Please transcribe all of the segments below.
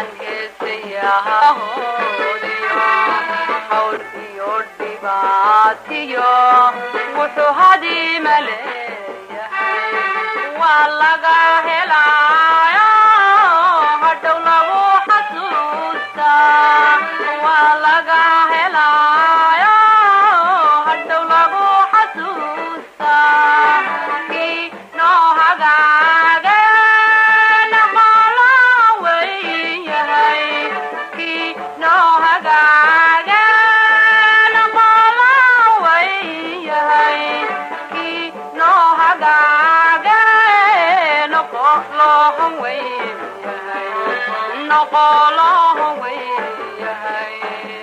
waxaan heesayahoodiyo hawl iyo dhibaatiyo wuxuu hadiima leeyahay waa laga helaayo hadhow lagu xasuustaa waa laga helaayo hadhow lagu xasuustaa kii noo hagaageen qolaa weyn yahay kii noo hagaageen qolaa weyn yahay kii noo hagaageen qoloho weyn yahay noqoloho weyn yahay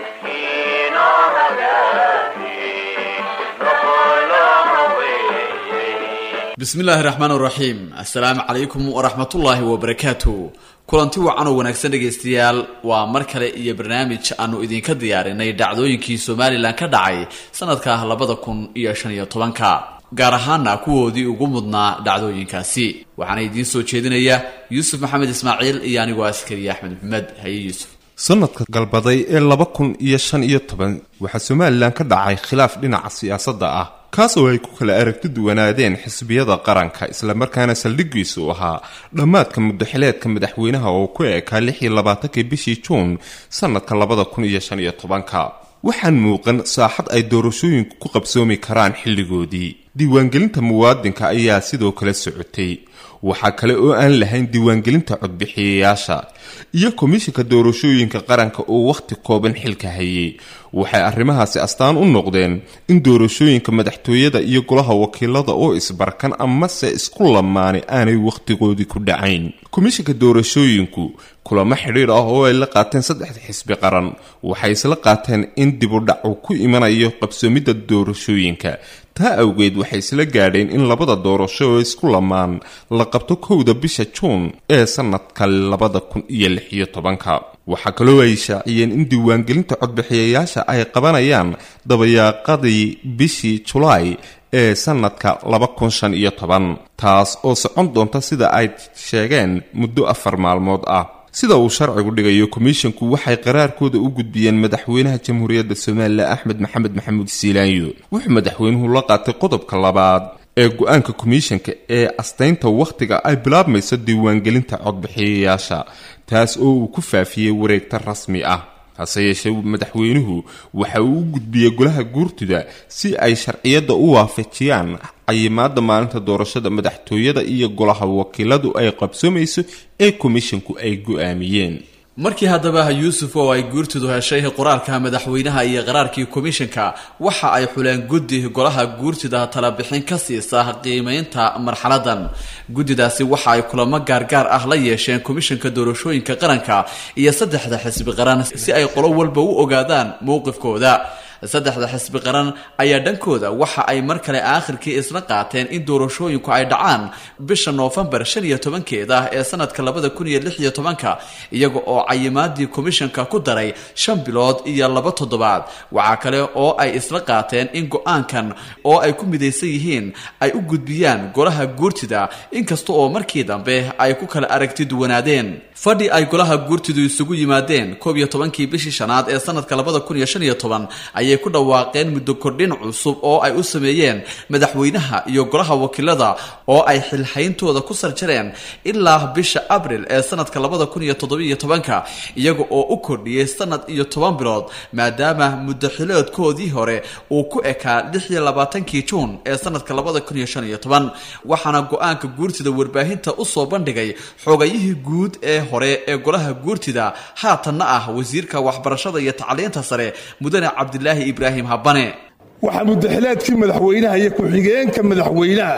bismillaahi raxmaan raxiim assalaamu calaykum waraxmatullaahi wabarakaatu kulanti wacan oo wanaagsan dhegaystayaal waa mar kale iyo barnaamij aanu idinka diyaarinay dhacdooyinkii somalilan ka dhacay sanadka labada kun iyo shan iyo tobanka gaar ahaana kuwoodii ugu mudnaa dhacdooyinkaasi waxaana idiin soo jeedinaya yuusuf maxamed ismaaciil iyo anigoo askariya axmed maxamed haye yuusuf sanadka galbaday ee laba kun iyo shan iyo toban waxaa somalilan ka dhacay khilaaf dhinaca siyaasadda ah kaas oo ay ku kala aragti duwanaadeen xisbiyada qaranka islamarkaana saldhigiisu ahaa dhammaadka muddaxileedka madaxweynaha oo ku eekaa lix iyo labaatankii bishii juun sanadka labada kun iyo shan iyo tobanka waxaan muuqan saaxad ay doorashooyinku ku qabsoomi karaan xilligoodii diiwaangelinta muwaadinka ayaa sidoo kale socotay waxaa kale oo aan lahayn diiwaangelinta codbixiyayaasha iyo komishinka doorashooyinka qaranka oo wakhti kooban xilka hayay waxay arrimahaasi astaan u noqdeen in doorashooyinka madaxtooyada iyo golaha wakiilada oo isbarkan amase isku lamaanay aanay wakhtigoodii ku dhacayn komishinka doorashooyinku kulamo xidhiir ah oo ay la qaateen saddexda xisbi qaran waxay isla qaateen in dibudhac uu ku imanayo qabsoomidda doorashooyinka taa awgeed waxay isla gaadheen in labada doorasho oo isku lamaan la qabto kowda bisha juun ee sanadka labada kun iyo lix iyo tobanka waxaa kaloo ay shaaciyeen in diiwaangelinta codbixiyayaasha ay qabanayaan dabayaaqadii bishii julaay ee sanadka laba kun shan iyo toban taas oo socon doonta sida ay sheegeen muddo afar maalmood ah sida uu sharcigu dhigayo komishinku waxay qaraarkooda u gudbiyeen madaxweynaha jamhuuriyadda somalilan axmed maxamed maxamuud siilaanyo wuxuu madaxweynuhu la qaatay qodobka labaad ee go-aanka komishanka ee astaynta wakhtiga ay bilaabmayso diiwaangelinta codbixiyayaasha taas oo uu ku faafiyey wareegta rasmi ah hase yeeshee madaxweynuhu waxa uu u gudbiyey golaha guurtida si ay sharciyadda u waafajiyaan cayimaada maalinta doorashada madaxtooyada iyo golaha wakiiladu ay qabsoomayso ee komishinku ay go-aamiyeen markii haddaba yuusuf oo ay guurtidu heshay qoraalka madaxweynaha iyo qaraarkii komishanka waxa ay xuleen guddi golaha guurtida talabixin ka siisa qiimeynta marxaladan guddidaasi waxa ay kulamo gaargaar ah la yeesheen komishanka doorashooyinka qaranka iyo saddexda xisbi qaran si ay qolo walba u ogaadaan mowqifkooda saddexda xisbi qaran ayaa dhankooda waxa ay mar kale aakhirkii isla qaateen in doorashooyinku ay dhacaan bisha noofembar shan iyo tobankeeda ee sanadka labada kun iyo lix iyo tobanka iyaga oo cayimaadii komishanka ku daray shan bilood iyo laba toddobaad waxaa kale oo ay isla qaateen in go-aankan oo ay ku midaysan yihiin ay u gudbiyaan golaha guurtida inkasta oo markii dambe ay ku kala aragti duwanaadeen fadhi ay golaha guurtidu isugu yimaadeen koob iyo tobankii bishii shanaad ee sanadka labada kun iyo shan iyo toban ayay ku dhawaaqeen muddo kordhin cusub oo ay u sameeyeen madaxweynaha iyo golaha wakiilada oo ay xilhayntooda ku sarjareen ilaa bisha abril ee sanadka labada kun iyo toddobiiyo tobanka iyaga oo u kordhiyey sanad iyo toban bilood maadaama muddaxiloodkoodii hore uu ku ekaa lix iyo labaatankii juun ee sanadka labada kun iyo shan iyo toban waxaana go-aanka guurtida warbaahinta usoo bandhigay xogayihii guud ee hore ee golaha guurtida haatanna ah wasiirka waxbarashada iyo tacliinta sare mudane cabdilaahi ibraahim habane waxaa muddaxileedkii madaxweynaha iyo ku-xigeenka madaxweynaha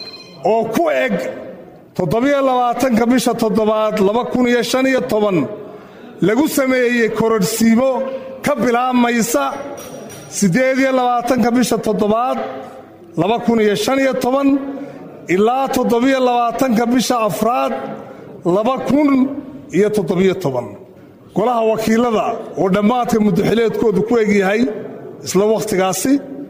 oo ku eg toddobiyo labaatanka bisha toddobaad laba kun iyo shan iyo toban lagu sameeyey kororhsiimo ka bilaabmaysa siddeed iyo labaatanka bisha toddobaad laba kun iyo shan iyo toban ilaa toddobiyo labaatanka bisha afraad laba kun iyo toddobiyo toban golaha wakiilada oo dhammaadka muddaxileedkoodu ku egyahay isla wakhtigaasi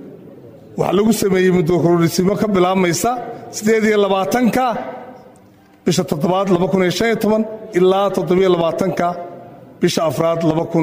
waxaa lagu sameeyey muddokororisiimo ka bilaabmaysa siddeed iyo labaatanka bisha toddobaad laba kun iyo shan iyo toban ilaa toddobiyo labaatanka bisha afraad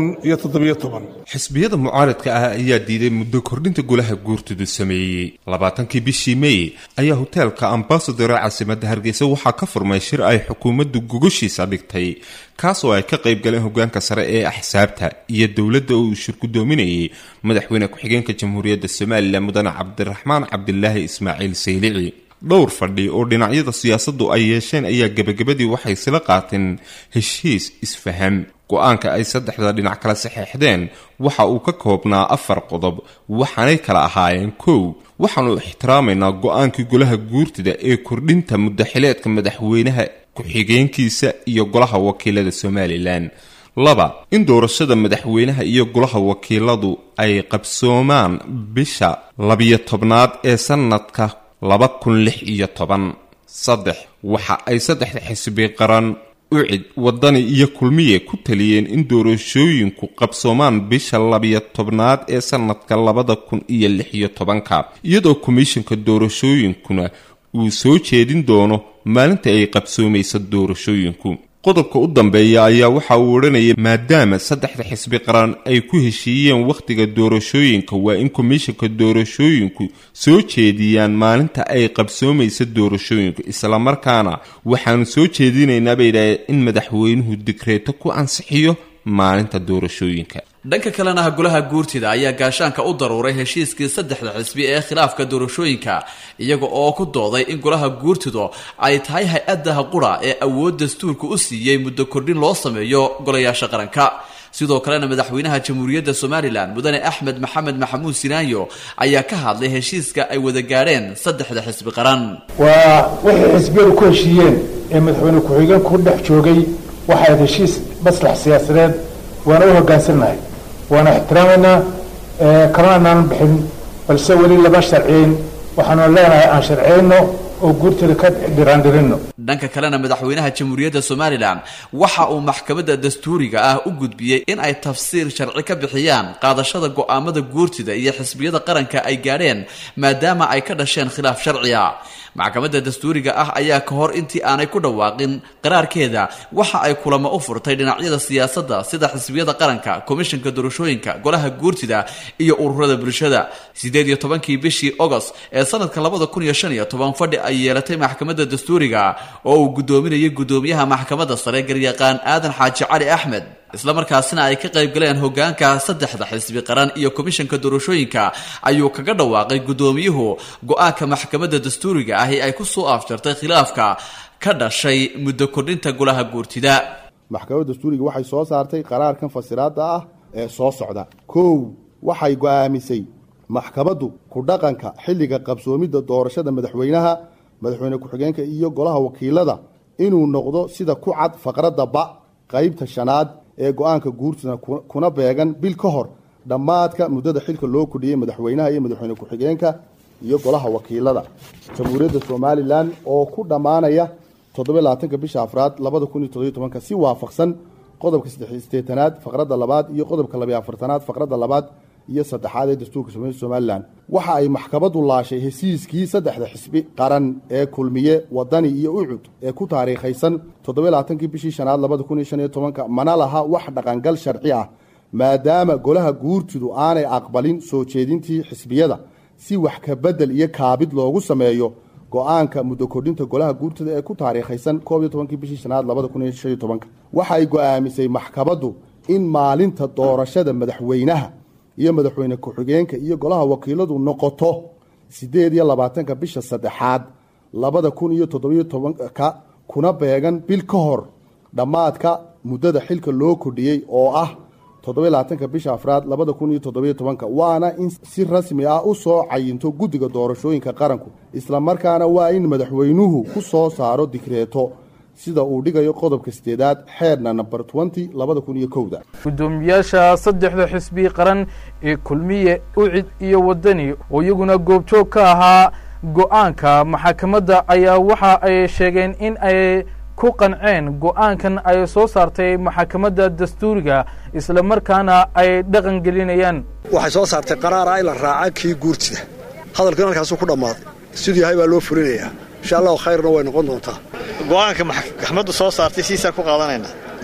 xisbiyada mucaaradka ah ayaa diiday muddo kordhinta golaha guurtidu sameeyey labaatankii bishii mey ayaa hoteelka ambasadore caasimadda hargeysa waxaa ka furmay shir ay xukuumaddu gogoshiisa dhigtay kaas oo ay ka qayb galeen hogaanka sare ee axsaabta iyo dowladda uu shir gudoominayay madaxweyne ku-xigeenka jamhuuriyadda somalilan mudane cabdiraxmaan cabdilaahi ismaaciil saylici dhowr fadhi oo dhinacyada siyaasaddu ay yeesheen ayaa gebagabadii waxay sila qaateen heshiis isfaham go-aanka ay saddexda dhinac kala saxeexdeen waxa uu ka koobnaa afar qodob waxaanay kala ahaayeen kow waxaanu ixtiraamaynaa go-aankii golaha guurtida ee kordhinta muddaxileedka madaxweynaha ku-xigeenkiisa iyo golaha wakiilada somalilan laba in doorashada madaxweynaha iyo golaha wakiiladu ay qabsoomaan bisha labiyo tobnaad ee sanadka laba kun lix iyo toban saddex waxa ay saddexda xisbi qaran ucid wadani iyo kulmiye ku taliyeen in doorashooyinku qabsoomaan bisha labiyo tobnaad ee sanadka labada kun iyo lix iyo tobanka iyadoo komishanka doorashooyinkuna uu soo jeedin doono maalinta ay qabsoomaysa doorashooyinku qodobka u dambeeya ayaa waxa uu odhanayay maadaama saddexda xisbi qaran ay ku heshiiyeen wakhtiga doorashooyinka waa in komishanka doorashooyinku soo jeediyaan maalinta ay qabsoomaysa doorashooyinku islamarkaana waxaanu soo jeedinaynaa bay yidhahdeen in madaxweynuhu digreeto ku ansixiyo maalinta doorashooyinka dhanka kalena golaha guurtida ayaa gaashaanka u daruuray heshiiskii saddexda xisbi ee khilaafka doorashooyinka iyaga oo ku dooday in golaha guurtidu ay tahay hay-addaha qura ee awood dastuurka u siiyey muddo kordhin loo sameeyo golayaasha qaranka sidoo kalena madaxweynaha jamhuuriyadda somalilan mudane axmed maxamed maxamuud sinaanyo ayaa ka hadlay heshiiska ay wada gaadheen saddexda xisbi qaran waa wixii xisbiyadu ku heshiiyeen ee madaxweyne ku-xigeenku ku dhex joogay waxayd heshiis maslax siyaasadeed waana u hoggaansannahay waana ixtiraamaynaa kalana anaan bixin balse weli lama sharciyin waxaanu leenahay aan sharciyayno oo guurteeda ka dhiraandhirino dhanka kalena madaxweynaha jamhuuriyadda somalilan waxa uu maxkamadda dastuuriga ah u gudbiyey in ay tafsiir sharci ka bixiyaan qaadashada go'aamada guurtida iyo xisbiyada qaranka ay gaadheen maadaama ay ka dhasheen khilaaf sharciya maxkamadda dastuuriga ah ayaa ka hor intii aanay ku dhawaaqin qaraarkeeda waxa ay kulamo u furtay dhinacyada siyaasadda sida xisbiyada qaranka komishanka doorashooyinka golaha guurtida iyo ururada bulshada sideed iyo tobankii bishii ogost ee sanadka labada kun iyo shan iyo toban fadhi ay yeelatay maxkamadda dastuuriga oo uu guddoominayay guddoomiyaha maxkamadda sare garyaqaan aadan xaaji cali axmed islamarkaasina ay ka qayb galeen hogaanka saddexda xisbi qaran iyo komishanka doorashooyinka ayuu kaga dhawaaqay guddoomiyuhu go-aanka maxkamadda dastuuriga ahi ay ku soo afjartay khilaafka ka dhashay muddo kordhinta golaha guurtida maxkamadda dastuuriga waxay soo saartay qaraarkan fasiraada ah ee soo socda kow waxay go-aamisay maxkamaddu ku dhaqanka xilliga qabsoomidda doorashada madaxweynaha madaxweyne ku-xigeenka iyo golaha wakiilada inuu noqdo sida ku cad faqradda ba qaybta shanaad ee go-aanka guurtida kuna beegan bil ka hor dhammaadka muddada xilka loo kordhiyey madaxweynaha iyo madaxweyne ku-xigeenka iyo golaha wakiilada jamhuuriyadda somalilan oo ku dhammaanaya toddobylabaatanka bisha afraad labada kun iyo toddobiyo tobanka si waafaqsan qodobka saddexisteetanaad faqradda labaad iyo qodobka labiyo afartanaad faqradda labaad iyo saddexaad ee dastuurka somalilan waxa ay maxkamaddu laashay hesiiskii saddexda xisbi qaran ee kulmiye wadani iyo ucud ee ku taariikhaysan toddobalabaatankii bishii shanaad labada kun iyo shan iyo tobanka mana laha wax dhaqangal sharci ah maadaama golaha guurtidu aanay aqbalin soo jeedintii xisbiyada si wax ka bedel iyo kaabid loogu sameeyo go-aanka muddo kordhinta golaha guurtida ee ku taariikhaysan koob iyo tobankii bishii shanaad labada kun iyo shan iyo tobanka waxay go-aamisay maxkamaddu in maalinta doorashada madaxweynaha iyo madaxweyne ku-xigeenka iyo golaha wakiiladu noqoto siddeed iyo labaatanka bisha saddexaad labada kun iyo toddobiyo tobanka kuna beegan bil ka hor dhammaadka muddada xilka loo kordhiyey oo ah toddobylabaatanka bisha afraad labada kun iyo toddobiyo tobanka waana in si rasmi ah u soo cayinto guddiga doorashooyinka qaranku islamarkaana waa in madaxweynuhu ku soo saaro digreeto sida uu dhigayo qodobka sideedaad xeerna namber twenty labada kun iyo kowda guddoomiyaasha saddexda xisbi qaran ee kulmiye ucid iyo wadani oo iyaguna goobjoog ka ahaa go-aanka maxakamadda ayaa waxa ay sheegeen in ay ku qanceen go-aankan ay soo saartay maxakamadda dastuuriga isla markaana ay dhaqan gelinayaan waxay soo saartay qaraara in la raaca kii guurtida hadalkan halkaasuu ku dhammaaday siduu yahay baa loo fulinayaa insha allahu khayrna way noqon doontaa go-aanka maxkamaddu soo saartay siisaa ku qaadanaynaa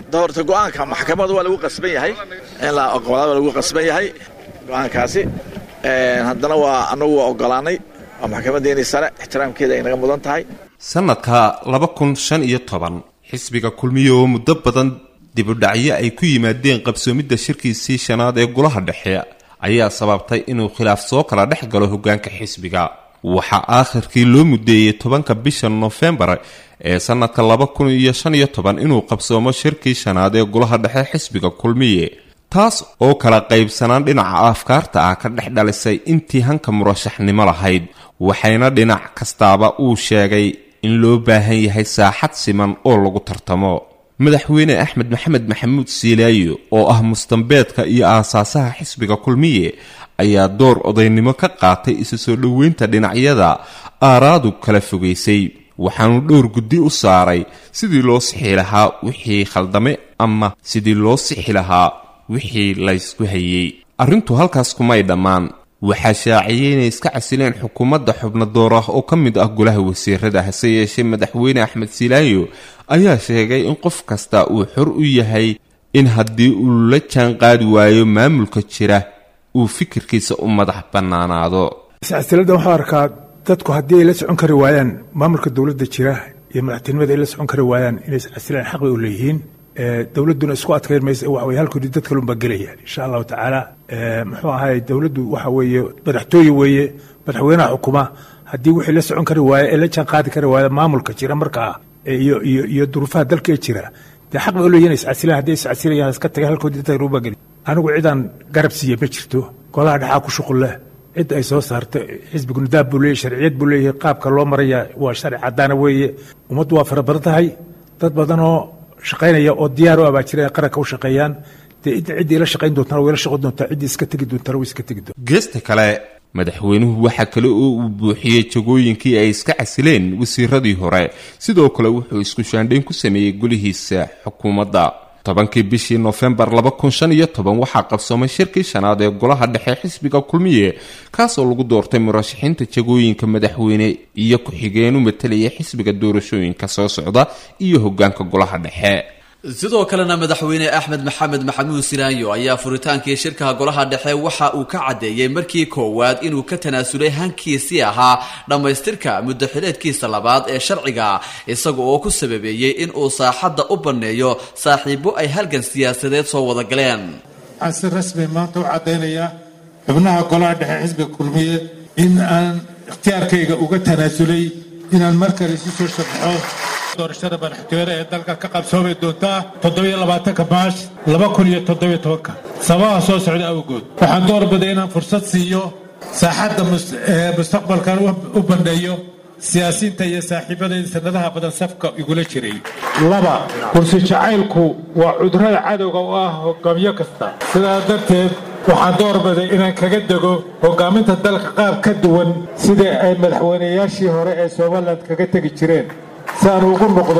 horta go-aanka maxkamadu waa lagu qasban yahay in la oqolaada waa lagu qasban yahay go-aankaasi haddana waa anagu waa ogolaanay waa maxkamadeeni sare ixtiraamkeeda ay naga mudan tahay sanadka laba kun shan iyo toban xisbiga kulmiye oo muddo badan dibudhacyo ay ku yimaadeen qabsoomidda shirkiisii shanaad ee golaha dhexe ayaa sababtay inuu khilaaf soo kala dhex galo hoggaanka xisbiga waxaa aakhirkii loo mudeeyey tobanka bisha nofembar ee sanadka laba kun iyo shan iyo toban inuu qabsoomo shirkii shanaad ee golaha dhexe xisbiga kulmiye taas oo kala qaybsanaan dhinaca afkaarta ah ka dhex dhalisay intii hanka murashaxnimo lahayd waxayna dhinac kastaaba uu sheegay in loo baahan yahay saaxad siman oo lagu tartamo madaxweyne axmed maxamed maxamuud siilaayo oo ah mustambeedka iyo aasaasaha xisbiga kulmiye ayaa door odaynimo ka qaatay isu soo dhoweynta dhinacyada aaraadu kala fogaysay waxaanu dhowr guddi u saaray sidii loo sixi lahaa wixii khaldame ama sidii loo sixi lahaa wixii laysku hayey arrintu halkaas kumay dhammaan waxaa shaaciyey inay iska casileen xukuumadda xubno door ah oo ka mid ah golaha wasiirada hase yeeshee madaxweyne axmed silaayo ayaa sheegay in qof kasta uu xor u yahay in haddii uu la jaan qaadi waayo maamulka jira uu fikirkiisa u madax bannaanaado iscasiladan waxuu arkaa dadku haddii ay la socon kari waayaan maamulka dowladda jira iyo madaxtinimada ay la socon kari waayaan inay iscasilaan xaq bay u leeyihiin dowladduna isku adkayn maysa waxa weye halkoodii dad kalunbaa gelaya insha allahu tacaala muxuu ahay dowladdu waxa weeye madaxtooye weeye madaxweynaha xukuma haddii wixii la socon kari waaya ee la jaan qaadi kari waaya maamulka jira markaa iyo iyo iyo duruufaha dalka ee jira dee xaq bay u leeyihin iscasilaan haddii iscasilayaan iska tagay halkoodii dad kalunbaa geli anigu cidaan garab siiye ma jirto golaha dhexaa ku shuqul leh cid ay soo saarto xisbigu nidaam buu leeyahy sharciyad buu leeyahay qaabka loo maraya waa sharci caddaana weeye ummaddu waa fara badan tahay dad badanoo shaqaynaya oo diyaar u abaa jira ay qaranka u shaqeeyaan dee ciddii la shaqayn doontana way la shaqayn doontaa ciddii iska tegi doontana way iska tegi doontaa geesta kale madaxweynuhu waxaa kale oo uu buuxiyey jagooyinkii ay iska casileen wasiiradii hore sidoo kale wuxuu isku shaandhayn ku sameeyey golihiisa xukuumadda tobankii bishii nofembar laba kun shan iyo toban waxaa qabsoomay shirkii shanaad ee golaha dhexe xisbiga kulmiye kaasoo lagu doortay murashaxiinta jagooyinka madaxweyne iyo ku-xigeenu matalaya xisbiga doorashooyinka soo socda iyo hoggaanka golaha dhexe sidoo kalena madaxweyne axmed maxamed maxamuud silaayo ayaa furitaankii shirkaha golaha dhexe waxa uu ka caddeeyey markii koowaad inuu ka tanaasulay hankiisii ahaa dhammaystirka muddaxileedkiisa labaad ee sharciga isaga oo ku sababeeyey inuu saaxadda u banneeyo saaxiibo ay halgan siyaasadeed soo wada galeen waxaan si rasmi maanta u caddaynayaa xubnaha golaha dhexe xisbiga kulmiye in aan ikhtiyaarkayga uga tanaasulay inaan mar kale isu soo sharxo doorashada madaxtooyada ee dalka ka qabsoomi doontaa toddobiyo labaatanka maash laba kun iyo toddobiyo tobanka sababaha soo socda awgood waxaan doorbiday inaan fursad siiyo saaxadda mustaqbalkan u bandheeyo siyaasiinta iyo saaxiibadayda sanadaha badan safka igula jiray laba kursi jacaylku waa cudurada cadowga u ah hogaamiyo kasta sidaa darteed waxaan doorbiday inaan kaga dego hogaaminta dalka qaab ka duwan sidii ay madaxweynayaashii hore ee somalilan kaga tegi jireen si aan ugu noqdo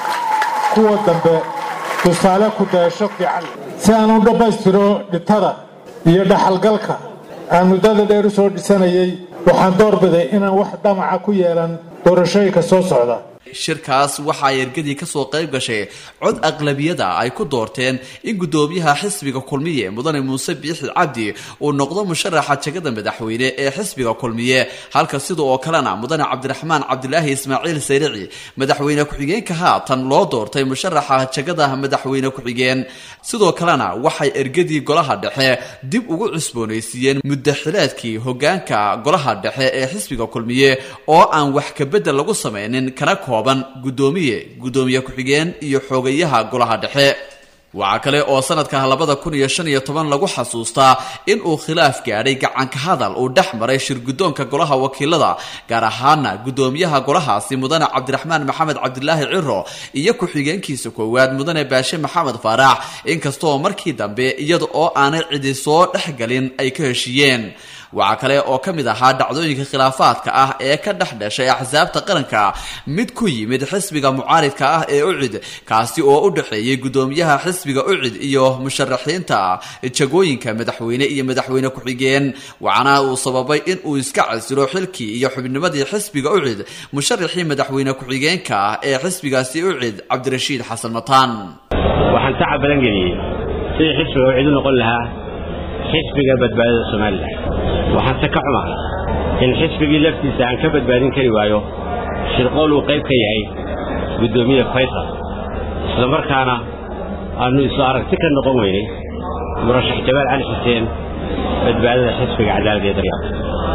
kuwa dambe tusaale ku dayasho fiican si aan u dhammaystiro dhintada iyo dhaxalgalka aan muddada dheer u soo dhisanayay waxaan doorbiday inaan wax dhamaca ku yeelan doorashooyinka soo socda shirkaas waxaa ergadii kasoo qayb gashay cod aqlabiyada ay ku doorteen in guddoomiyaha xisbiga kulmiye mudane muuse biixi cabdi uu noqdo musharaxa jagada madaxweyne ee xisbiga kulmiye halka sida oo kalena mudane cabdiraxmaan cabdilaahi ismaaciil sayrici madaxweyne ku-xigeenka haatan loo doortay musharaxa jagada madaxweyne ku-xigeen sidoo kalena waxay ergadii golaha dhexe dib ugu cusboonaysiiyeen muddaxileedkii hogaanka golaha dhexe ee xisbiga kulmiye oo aan wax kabedel lagu samaynin kana kooban guddoomiye guddoomiye ku-xigeen iyo xoogayaha golaha dhexe waxaa kale oo sanadka labada kun iyo shan iyo toban lagu xasuustaa in uu khilaaf gaadhay gacanka hadal uu dhex maray shir guddoonka golaha wakiilada gaar ahaana guddoomiyaha golahaasi mudane cabdiraxmaan maxamed cabdilaahi ciro iyo ku-xigeenkiisa koowaad mudane baashe maxamed faarax inkastoo markii dambe iyada oo aanay cidi soo dhexgalin ay ka heshiiyeen waxaa kale oo ka mid ahaa dhacdooyinka khilaafaadka ah ee ka dhex dhashay axsaabta qaranka mid ku yimid xisbiga mucaaridka ah ee ucid kaasi oo u dhexeeyey guddoomiyaha xisbiga ucid iyo musharaxiinta jagooyinka madaxweyne iyo madaxweyne ku-xigeen waxaana uu sababay in uu iska casilo xilkii iyo xubnimadii xisbiga ucid musharaxii madaxweyne ku-xigeenka ee xisbigaasi ucid cabdirashiid xasan mataan waxaan tacab badan geliyey sidii xisbiga uu cid u noqon lahaa xisbiga badbaadada somalilan waxaanse ka xumahay in xisbigii laftiisa aan ka badbaadin kari waayo shirqool uu qayb ka yahay guddoomiye faysal isla markaana aannu isu aragti ka noqon weynay murashax jabaal cali xuseen badbaadada xisbiga cadaaladda iyo daryaal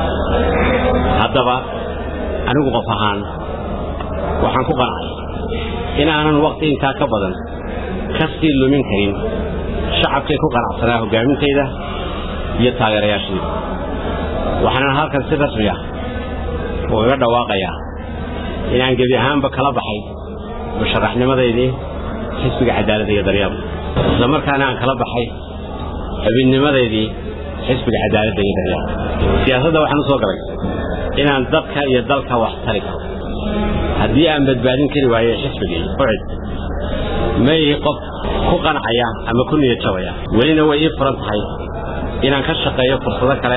haddaba anigu qof ahaan waxaan ku qancay inaanan waqti intaa ka badan ka sii lumin karin shacabkay ku qanacsanaa hoggaaminteeda iyo taageerayaashayda waxaanan halkan si rasmi ah ugaga dhawaaqayaa inaan gebi ahaanba kala baxay musharaxnimadaydii xisbiga cadaaladda iyo daryaal isla markaana aan kala baxay xubinnimadeydii xisbiga cadaaladda iyo daryaal siyaasadda waxaan u soo galay inaan dadka iyo dalka wax tari karo haddii aan badbaadin kari waayo xisbigii ucid ma ihi qof ku qancaya ama ku niyad jabaya welina way ii furan tahay inaan ka shaqeeyo fursado kale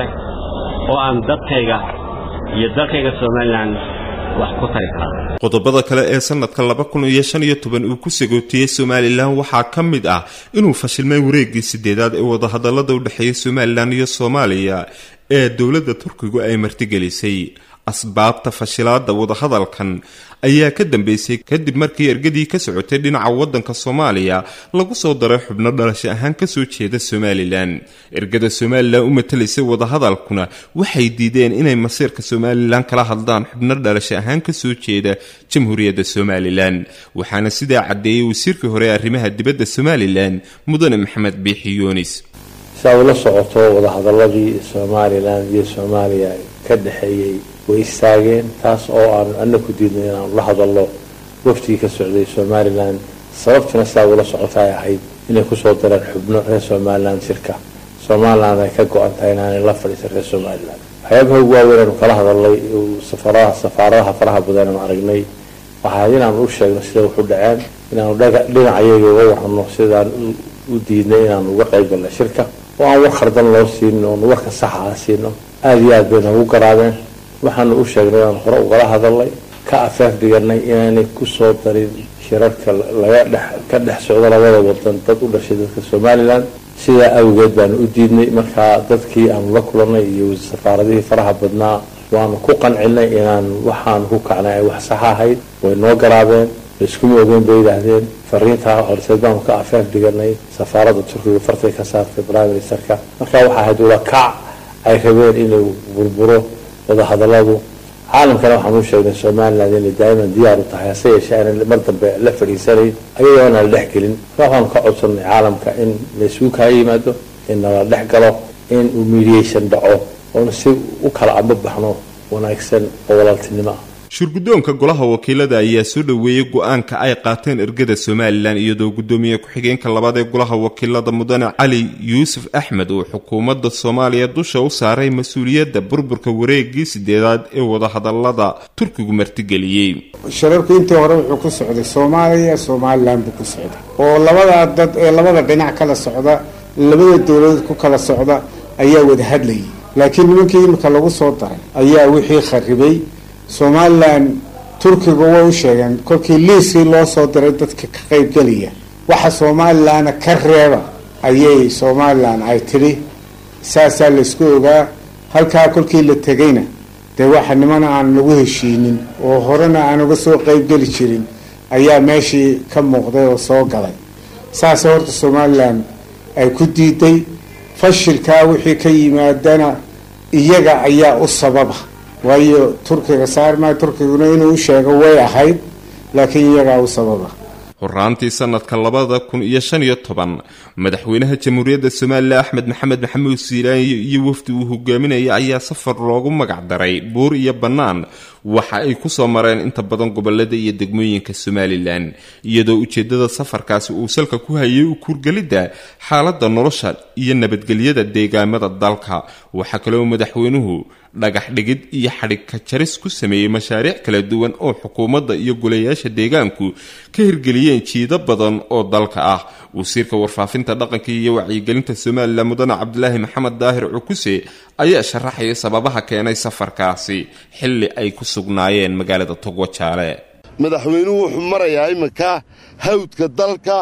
oo aan dadkayga iyo dalkayga somalilan wax ku tari karaa qodobada kale ee sanadka laba kun iyo shan iyo toban uu ku sagootiyey somalilan waxaa ka mid ah inuu fashilmay wareeggii sideedaad ee wadahadallada u dhexeeya somalilan iyo soomaaliya ee dowladda turkigu ay martigelisay asbaabta fashilaada wadahadalkan ayaa ka dambeysay kadib markii ergadii ka socotay dhinaca waddanka soomaaliya lagu soo daray xubno dhalasho ahaan kasoo jeeda somalilan ergada somalilan u matalaysay wadahadalkuna waxay diideen inay masiirka somalilan kala hadlaan xubno dhalasho ahaan kasoo jeeda jamhuuriyadda somalilan waxaana sidaa caddeeyey wasiirkii hore ee arrimaha dibadda somalilan mudane maxamed biixi yuunis saa ula socoto wadahadaladii somalilan iyo soomaaliya ka dhexeeyey way istaageen taas oo aanu ana ku diidnay inaanu la hadallo waftigii ka socday somalilan sababtuna sidaa ula socota ay ahayd inay kusoo dareen xubno reer somalilan shirka somalilan ay ka go-an tahay inaanay la fadhiisan reer somalilan waxyaabaha ugu waaweyn aanu kala hadalnay safaradaha safaaradaha faraha badan aanu aragnay waxaa inaanu u sheegno sida waxu dhaceen inaanu dhinacayaga uga warrano sidaan u diidnay inaanu uga qayb galnay shirka oo aan war khardan loo siinin oonu warka saxa ah siino aada iyo aad bay noogu garaabeen waxaanu u sheegnay aan hore ugala hadalnay ka afeef dhiganay inaanay kusoo darin shirarka laga dhex ka dhex socdo labada wadan dad u dhashay dadka somalilan sidaa awgeed baanu u diidnay markaa dadkii aanu la kulanay iyo safaaradihii faraha badnaa waanu ku qancinay inaan waxaanu ku kacnay ay wax saxa ahayd way noo garaabeen laiskuma ogeyn bay yidhaahdeen fariintaa horseed baanu ka afeef dhiganay safaaradda turkiga fartay ka saartay prime ministerka markaa waxaa ahayd ula kac ay rabeen inuu burburo wadahadaladu caalamkana waxaan u sheegnay somalilan inay daa'iman diyaar u tahay hase yeeshee aanan mar dambe la fadhiisanayn ayadoo aan la dhex gelin marka waxaanu ka codsanay caalamka in laysugu kaa yimaado in nala dhex galo in uu mediation dhaco oona si u kala amba baxno wanaagsan oo walaaltinimo ah shirguddoonka golaha wakiilada ayaa soo dhoweeyey go-aanka ay qaateen ergada somalilan iyadoo guddoomiye ku-xigeenka labaad ee golaha wakiilada mudane cali yuusuf axmed uu xukuumadda soomaaliya dusha u saaray mas-uuliyadda burburka wareegii sideedaad ee wadahadalada turkigu martigeliyey shirarku intii hore wuxuu ku socday soomaaliya somalilan buu ku socday oo labada dad ee labada dhinac kala socda labada dowladood ku kala socda ayaa wada hadlayay laakiin nimankii imika lagu soo daray ayaa wixii kharibay somalilan turkiga way u sheegeen kolkii liiskii loo soo diray dadka ka qaybgelaya waxa somalilanna ka reeba ayay somalilan ay tidhi saasaa laysku ogaa halkaa kolkii la tegayna dee waxa nimana aan lagu heshiinin oo horena aan uga soo qaybgeli jirin ayaa meeshii ka muuqday oo soo galay saase horta somalilan ay ku diiday fashilkaa wixii ka yimaadana iyaga ayaa u sababa waayo turkiga saarmaa turkiguna inuu u sheego way ahayd laakiin iyagaa u sababa horaantii sanadka labada kun iyo shan iyo toban madaxweynaha jamhuuriyadda somalilan axmed maxamed maxamuud siilaayo iyo wafdi uu hogaaminaya ayaa safar loogu magac daray buur iyo bannaan waxa ay kusoo mareen inta badan gobolada iyo degmooyinka somalilan iyadoo ujeedada safarkaasi uu salka ku hayay u kuurgelidda xaaladda nolosha iyo nabadgelyada deegaamada dalka waxaa kaloo madaxweynuhu dhagax dhigid iyo xadhigka jaris ku sameeyey mashaariic kala duwan oo xukuumadda iyo golayaasha deegaanku ka hirgeliyeen jiido badan oo dalka ah wasiirka warfaafinta dhaqanka iyo wacyigelinta somalilan mudane cabdilaahi maxamed daahir cukuse ayaa sharaxaya sababaha keenay safarkaasi xilli ay ku sugnaayeen magaalada togwajaale madaxweynuhu wuxuu marayaa iminka hawdka dalka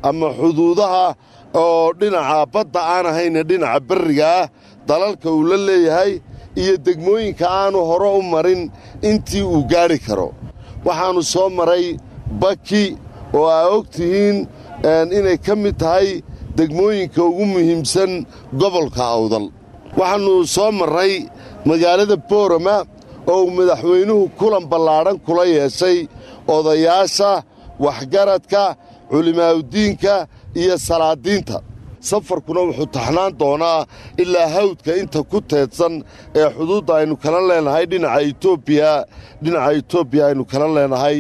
ama xuduudaha oo dhinaca badda aan ahayna dhinaca berriga ah dalalka uu la leeyahay iyo degmooyinka aanu hore u marin intii uu gaadhi karo waxaannu soo maray baki oo aa og tihiin inay ka mid tahay degmooyinka ugu muhiimsan gobolka awdal waxaannu soo marray magaalada boorama oo uu madaxweynuhu kulan ballaadhan kula yeeshay odayaasha waxgaradka culimaa'udiinka iyo salaadiinta safarkuna wuxuu taxnaan doonaa ilaa hawdka inta ku teedsan ee xuduudda aynu kala leenahay dhinaca etoobiya dhinaca etoobiya aynu kala leenahay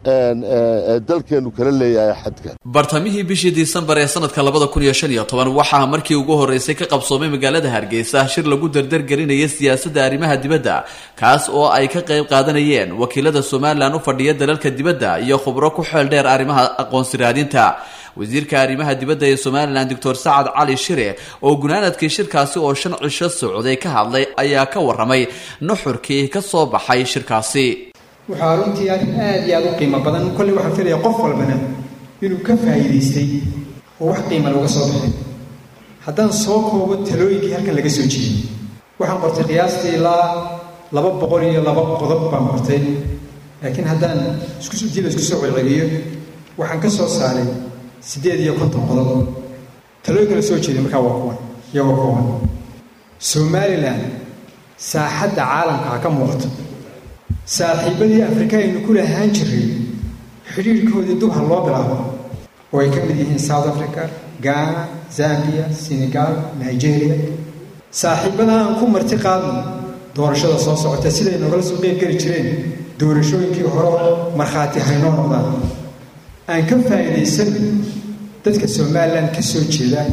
dalkeennu kala leeyahay xadka bartamihii bishii disembar ee sanadka labada kun iyo shan iyo toban waxaa markii ugu horreysay ka qabsoomay magaalada hargeysa shir lagu dardargelinaya siyaasadda arrimaha dibadda kaas oo ay ka qayb qaadanayeen wakiilada somalilan u fadhiya dalalka dibadda iyo khubro ku xeel dheer arrimaha aqoonsi raadinta wasiirka arrimaha dibadda ee somalilan doctor sacad cali shire oo gunaanadkii shirkaasi oo shan cisho socday ka hadlay ayaa ka warramay nuxurkii ka soo baxay shirkaasi waxaa runtii arrin aad iyo aad u qiimo badan kolley waxaan filaya qof walbana inuu ka faa'iidaystay oo wax qiima looga soo baxay haddaan soo koobo talooyinkii halkan laga soo jeeyey waxaan qortay qiyaastii ilaa laba boqol iyo laba qodob baan qortay laakiin haddaan iskudiida isku soo celceliyo waxaan ka soo saaray siddeed iyo konton qodob talooyinka la soo jeeday markaa waa kuwan iyagoo kooban somalilan saaxadda caalamka ha ka muuqato saaxiibadii afrika aynu ku lahaan jiray xidhiirhkoodii dub ha loo bilaabo oo ay ka mid yihiin south africa ghana zambia senegal nigeria saaxiibada aan ku marti qaadno doorashada soo socota siday nogala soo qeyb geli jireen doorashooyinkii hore markhaati haynoo noqdaan aan ka faa'iidaysano dadka somalilan ka soo jeeda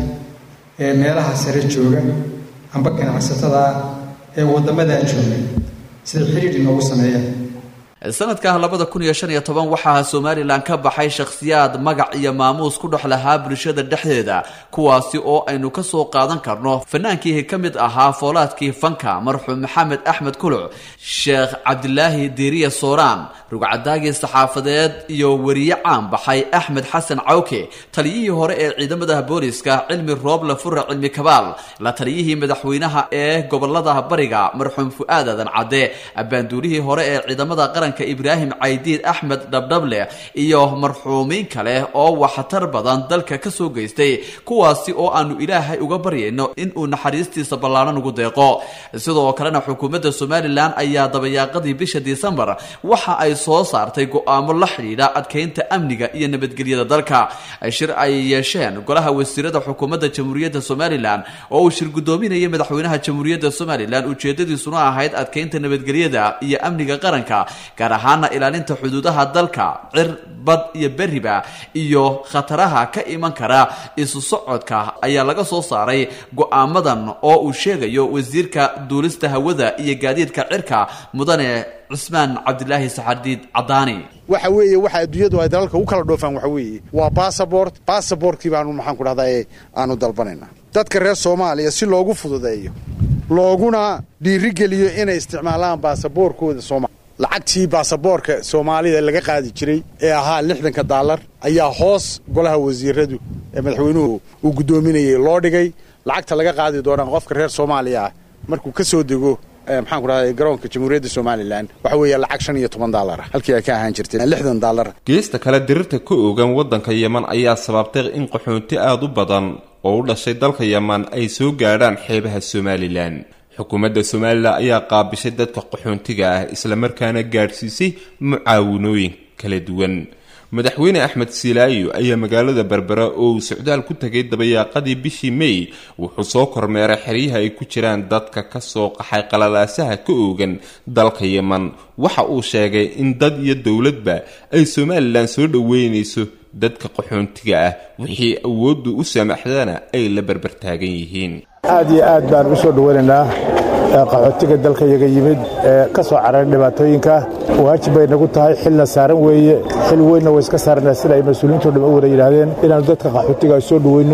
ee meelaha sare jooga amba ganacsatada ee waddamadaa jooga siday xidhiir inoogu sameeyaan sanadka labada kun iyo shan iyo toban waxaa somalilan ka baxay shakhsiyaad magac iyo maamuus ku dhex lahaa bulshada dhexdeeda kuwaasi oo aynu ka soo qaadan karno fanaankii ka mid ahaa foolaadkii fanka marxuum maxamed axmed kuluc sheekh cabdilaahi diiriya sooraan rugcadaagii saxaafadeed iyo weriye caan baxay axmed xasan cawke taliyihii hore ee ciidamada booliska cilmi rooble fure cilmi kabaal la taliyihii madaxweynaha ee gobolada bariga marxuum fu-aad adan cadde abaanduulihii hore ee ciidamada qaranka ibraahim caydiid axmed dhabdhable iyo marxuumiin kale oo waxtar badan dalka ka soo geystay kuwaasi oo aanu ilaahay uga baryayno inuu naxariistiisa ballaaran ugu deeqo sidoo kalena xukuumadda somalilan ayaa dabayaaqadii bisha disembar waxa ay soo saartay go-aamo la xidhiidha adkeynta amniga iyo nabadgelyada dalka shir ay yeesheen golaha wasiirada xukuumadda jamhuuriyadda somalilan oo uu shir guddoominayay madaxweynaha jamhuuriyadda somalilan ujeedadiisuna ahayd adkeynta nabadgelyada iyo amniga qaranka gaar ahaana ilaalinta xuduudaha dalka cir bad iyo beriba iyo khataraha ka iman kara isu socodka ayaa laga soo saaray go-aamadan oo uu sheegayo wasiirka duulista hawada iyo gaadiidka cirka mudane cusmaan cabdilaahi saxardiid cadaani waxa weeye waxa adduunyadu ay dalalka u kala dhoofaan waxa weeye waa bassabort bassabortkii baanu maxaan ku dhahdaa aanu dalbanayna dadka reer soomaaliya si loogu fududeeyo looguna dhiirigeliyo inay isticmaalaan baasaboorkooda soomaaliya lacagtii baasaboorka soomaalida laga qaadi jiray ee ahaa lixdanka daalar ayaa hoos golaha wasiiradu ee madaxweynuhu uu guddoominayay loo dhigay lacagta laga qaadi doonaa qofka reer soomaaliya ah markuu ka soo dego maxaan ku dhahday garoonka jamhuuriyadda somalilan waxa weeye lacag shan iyo toban daalar ah halkii ay ka ahaan jirtay lixdan daalar geesta kale dirirta ka oogan waddanka yeman ayaa sababtay in qaxoonti aada u badan oo u dhashay dalka yeman ay soo gaadhaan xeebaha somalilan xukuumadda somalilan ayaa qaabishay dadka qaxoontiga ah islamarkaana gaadhsiisay mucaawinooyin kala duwan madaxweyne axmed silaayo ayaa magaalada berbera oo uu socdaal ku tegay dabayaaqadii bishii may wuxuu soo kormeeray xeryaha ay ku jiraan dadka ka soo qaxay qalalaasaha ka oogan dalka yeman waxa uu sheegay in dad iyo dowladba ay somalilan soo dhoweynayso dadka qaxoontiga ah wixii awooddu u saamaxdana ay la berbertaagan yihiin aad iyo aad baan u soo dhoweynaynaa qaxootiga dalka yaga yimid ee ka soo cararay dhibaatooyinka waajib bay nagu tahay xilna saaran weeye xil weynna way iska saaranaa sida ay mas-uuliyiinto dham u wada yidhaahdeen inaannu dadka qaxootiga soo dhoweyno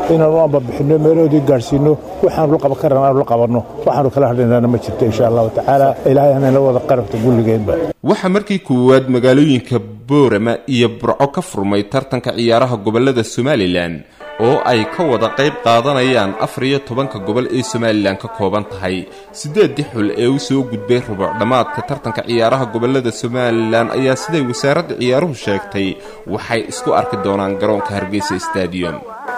inaanu ambabixinno meelahoodii gaadhsiinno waxaanu la qaban karana aanu la qabanno waxaanu kala hadhaynana ma jirto insha allahu tacaala ilaahay hanayna wada qarabta gulligeenba waxaa markii koowaad magaalooyinka boorama iyo burco ka furmay tartanka ciyaaraha gobollada somalilan oo ay ka wada qayb qaadanayaan afar iyo tobanka gobol ee somalilan ka kooban tahay siddeeddii xul ee u soo gudbay rubuc dhammaadka tartanka ciyaaraha gobollada somalilan ayaa siday wasaaradda ciyaaruhu sheegtay waxay isku arki doonaan garoonka hargeysa stadium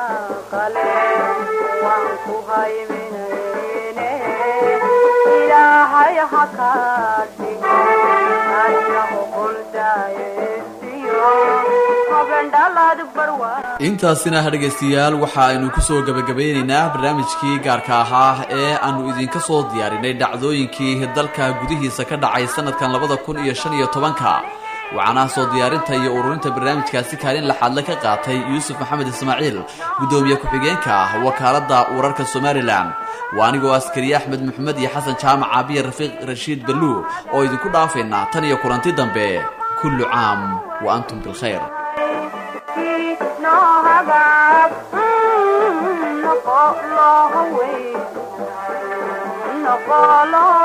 intaasina dhegaystayaal waxa aynu ku soo gebagabaynaynaa barnaamijkii gaarka ahaa ee aannu idinka soo diyaarinay dhacdooyinkii dalka gudihiisa ka dhacay sanadkan labada kun iyo shan iyo tobanka waxaana soo diyaarinta iyo ururinta barnaamijkaasi kaalin laxaadle ka qaatay yuusuf maxamed ismaaciil guddoomiye ku-xigeenka wakaaladda wararka somalilan waa anigoo askariye axmed maxamed iyo xasan jaamac caabiye rafiiq rashiid baluu oo idinku dhaafaynaa tan iyo kulanti dambe kullu caam wa antum bilkhayr Naqolo